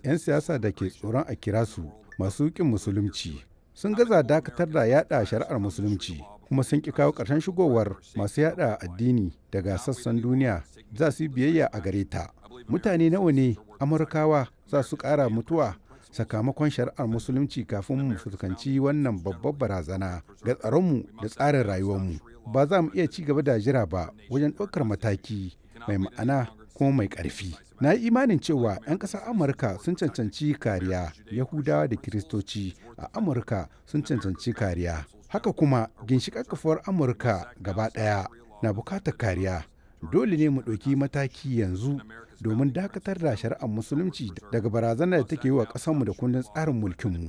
'yan siyasa da ke tsoron a kira su masu ƙin musulunci sun gaza dakatar da yada shari'ar musulunci kuma sun ƙi kawo ƙarshen shigowar masu yada addini daga sassan duniya za su yi biyayya a gare ta mutane nawa ne amurkawa za su ƙara mutuwa sakamakon shari'ar musulunci kafin mu fuskanci wannan babbar barazana ga tsaronmu da tsarin rayuwarmu ba za mu iya ci gaba da jira ba wajen ɗaukar mataki mai ma'ana kuma mai ƙarfi na yi imanin cewa 'yan ƙasar amurka sun cancanci kariya yahudawa da kiristoci a amurka sun cancanci kariya haka kuma ginshiƙar kafuwar amurka gaba ɗaya na bukatar kariya dole ne mu ɗauki mataki yanzu domin dakatar da shari'ar musulunci daga barazanar da take yi wa ƙasarmu da kundin tsarin mulkinmu.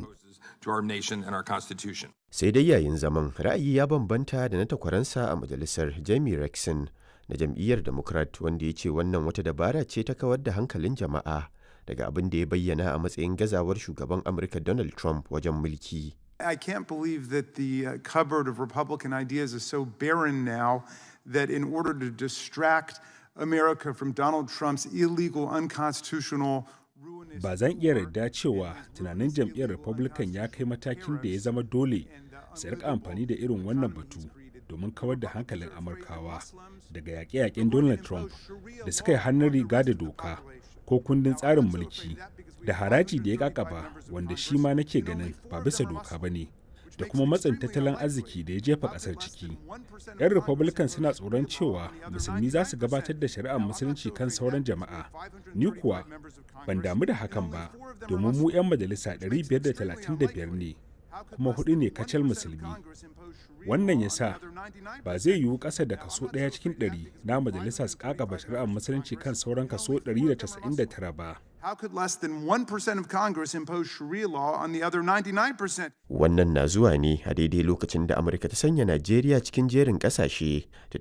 Sai dai yayin zaman ra'ayi ya bambanta da na takwaransa a majalisar Jamie Rexon na jam'iyyar Democrat wanda ya ce wannan wata dabara ce ta kawar da hankalin jama'a daga abin da ya bayyana a matsayin gazawar shugaban Amurka Donald Trump wajen mulki. I can't believe that the uh, cupboard of Republican ideas is so barren now that in order to distract America from Donald Trump's illegal, unconstitutional Ba zan iya yarda cewa tunanin jam'iyyar Republican ya kai matakin da ya zama dole su rika amfani da irin wannan batu domin kawar da hankalin Amurkawa daga yaƙe-yaƙen Donald Trump da suka yi hannun riga da doka ko kundin tsarin mulki da haraji da ya kakaba wanda shi ma nake ganin ba bisa doka ba ne da kuma matsin tattalin arziki da ya jefa kasar ciki. 'Yan Republican suna tsoron cewa musulmi za su gabatar da shari'ar musulunci kan sauran jama'a. Ni kuwa ban damu da hakan ba domin mu 'yan majalisa 535 ne kuma hudu ne kacal musulmi. Wannan ya sa ba zai yiwu ƙasa da kaso ɗaya cikin ɗari na majalisa su kakaba shari'ar musulunci kan sauran kaso 199 ba. How could less than 1% of Congress impose Sharia law on the other 99%? Wannan na zuwa ne a daidai lokacin da Amurka ta sanya Najeriya cikin jerin ƙasashe da